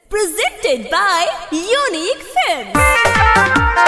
Presented by Unique Films.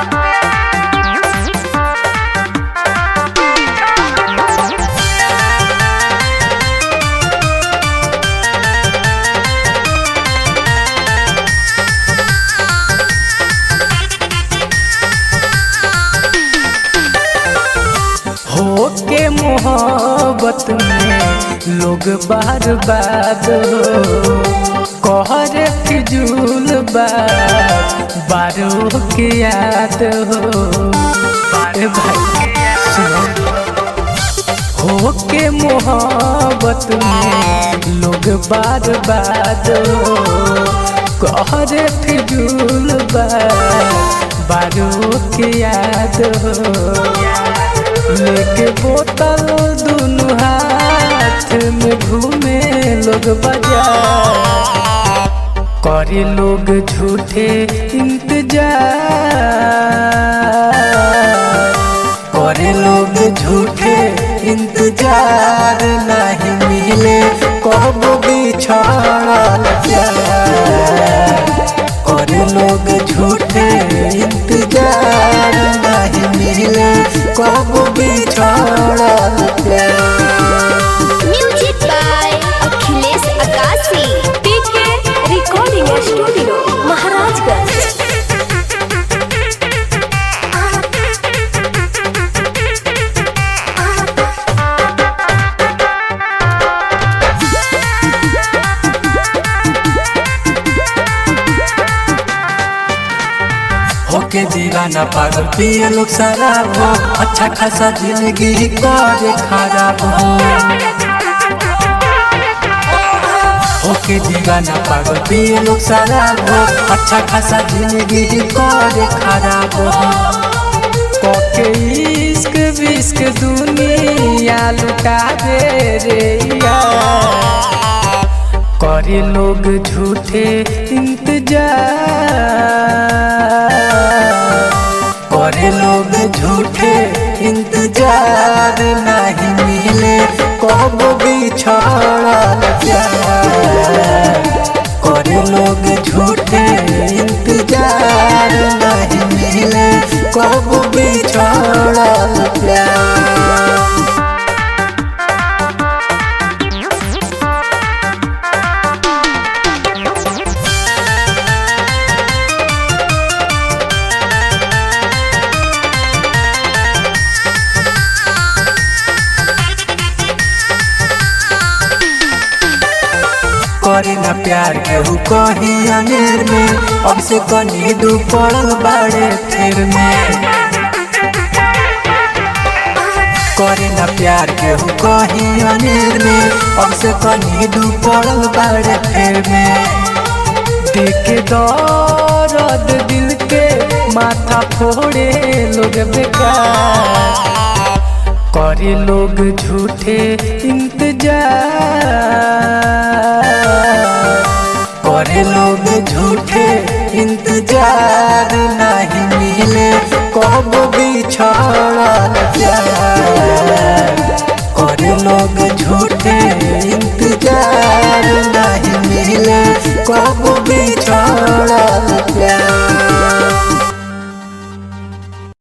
हो के मोहब्बत में लोग बार बात हो कहर फिजूल बात बारो के याद हो ए भाई सुनो हो के मोहब्बत में लोग बार बात हो कहर फिजूल बात बारो के याद हो लेके बोतल दुनु हाथ में घूमे लोग बाजार करे लोग झूठे इंतजार करे लोग झूठे इंतजार नहीं मिले कब बिछड़ल प्यार करे लोग झूठे इंतजार नहीं मिले कब बिछड़ल प्यार Music by Akhilesh Akasi. PK Recording Studio, Maharajganj. होके दीवाना पागल पिए लोग शराब हो अच्छा खासा जिंदगी करे खराब हो होके दीवाना पागल पिए लोग शराब हो अच्छा खासा जिंदगी करे खराब हो कोके इश्क विश्क दुनिया लुटा दे रे यार करे लोग झूठे इंतजार करे लोग झूठे इंतजार नहीं मिले कब बिछड़ल प्यार करे लोग झूठे इंतजार नहीं मिले कब बिछड़ल प्यार करे ना प्यार केहू कही अनेर में अब से कनी दू पड़ल बाड़े फिर में करे ना प्यार केहू कही अनेर में अब से कनी दू पड़ल बाड़े फिर में देखे दर्द दिल के माथा फोड़े लोग बेकार करे लोग झूठे इंतजार करे लोग झूठे इंतजार नहीं मिले कब बिछड़ल प्यार करे लोग झूठे इंतजार नहीं मिले कब बिछड़ल